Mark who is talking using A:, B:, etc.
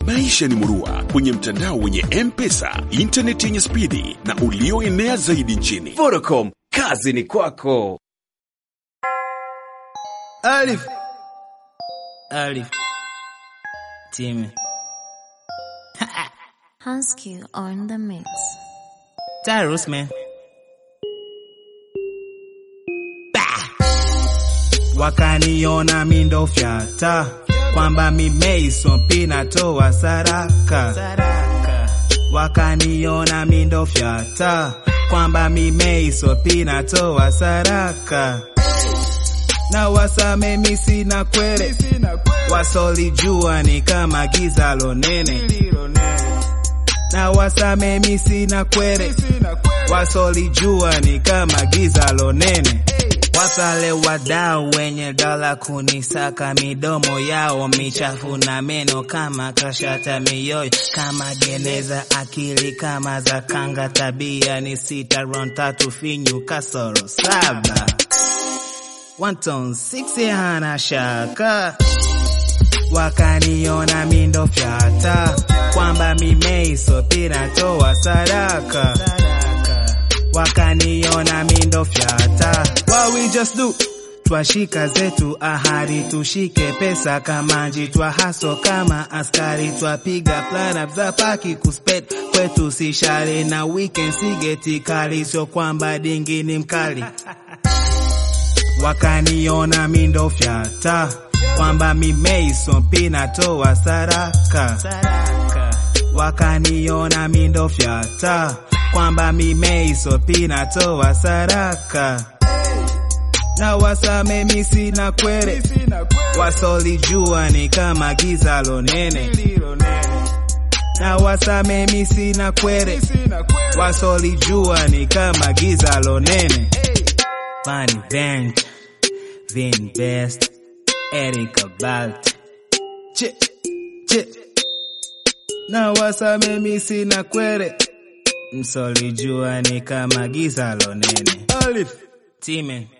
A: Maisha ni murua kwenye mtandao wenye M-Pesa, intaneti yenye spidi na ulioenea zaidi nchini.
B: Vodacom, kazi ni kwako.
C: Alif. Alif. Timmy.
D: Husky on the mix.
C: Tyrus man. Wakaniona mindo fyata kwamba mimeiso pinatoa saraka. Wakaniona mindo fyata kwamba mimeiso pinatoa saraka. Na wasame misi na kwere wasolijua ni kama giza lonene na wasame misi na kwere wasolijua ni kama giza lonene wasale wadau wenye dola kunisaka midomo yao michafu na meno kama kashata mioyo kama geneza akili kama za kanga tabia ni sita ron tatu finyu kasoro saba One tone six hana shaka wakaniona mindo fyata kwamba mimeiso pinatoa sadaka wakaniona mindo fyata what we just do twashika zetu ahadi tushike pesa kamanji twahaso kama askari twapiga plan up za paki kuspet kwetu si shari na weekend sigeti kali sio kwamba dingi ni mkali wakaniona mindo fyata kwamba mimeiso pinatoa saraka wakaniona mindo fyata kwamba mimeiso pinatoa saraka na wasame misi na kwere wasolijua ni kama giza lonene na wasame misi na kwere wasolijua ni kama giza lonene Funny Bench, Vin Best, Erika Balt. Che, che. Na wasame misi na kwere. Msolijua ni kama giza lonene. Alif. Timen.